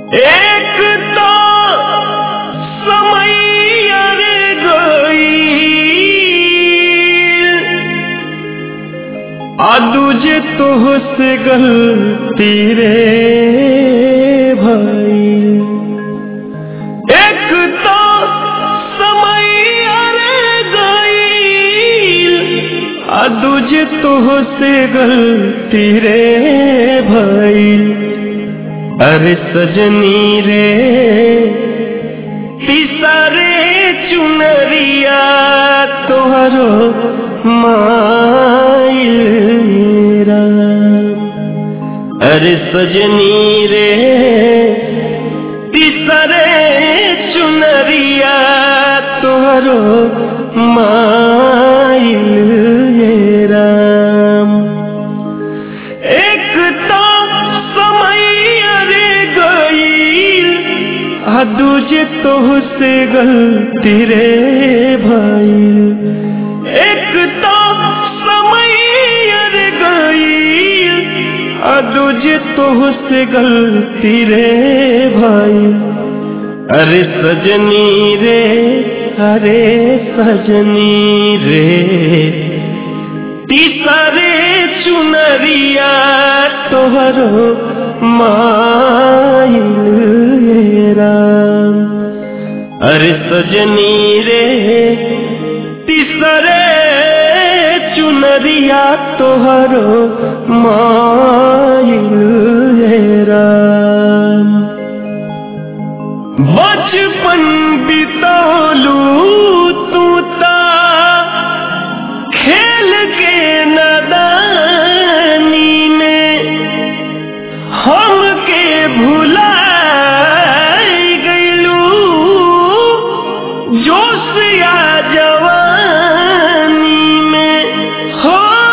एक तो समय अरे गई आ दूजे तोह से गलती रे भाई एक तो समय अरे गई आ दूजे तोह से गलती रे भाई अरे सजनी रे तीसरे चुनरिया तोहरो मायरा अरे सजनी रे तीसरे चुनरिया तोहरो मायरा एक तो समय अरे गईल आ दूजे तोह से गलती रे भाई एक तो समय अरे गईल आ दूजे तोह से गलती रे भाई अरे सजनी रे अरे सजनी रे तीसरे चुनरिया तोहरो मायरा अरे सजनी रे तीसरे चुनरिया तोहरो मायरा बचपन बितौलू तू ता खेल के नदानी में हम के भुलाई गईलू जोश या जवानी में हो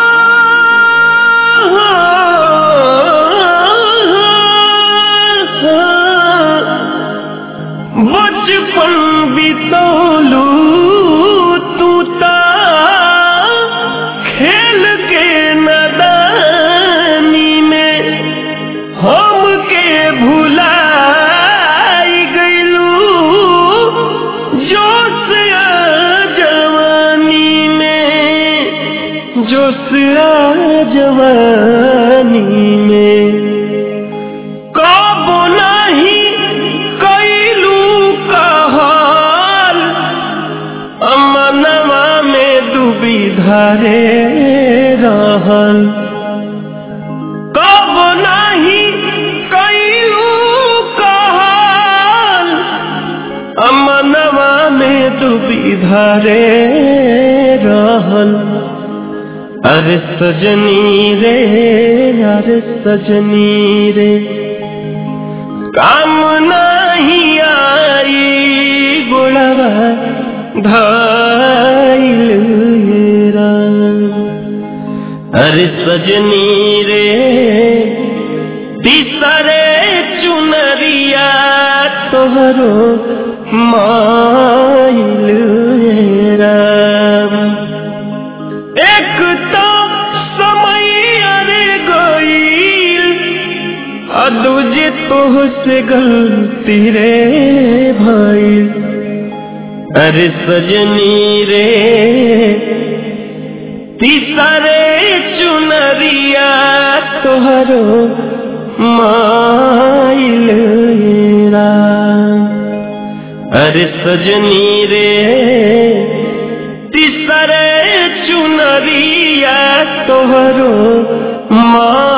बचपन बितौलू तू ता खेल के नदानी में हम के भुलाई गईलू जोश आ जवानी में जोश आ जवानी में कब नहीं कैलू कहल अमनवा में डूबी धरे रहल कब नहीं कैलू कहल अमनवा में डूबी धरे रहल अरे सजनी रे अरे सजनी रे काम नहीं आई गुणवा धाइल अरे सजनी रे तीसरे चुनरिया तोहरो माइल एक तो समय अरे गईल आ दूजे तोह से गलती रे भाई अरे सजनी रे तीसरे चुनरिया तोहरो माइल अरे सजनी रे तीसरे चुनरिया तोहरो माँ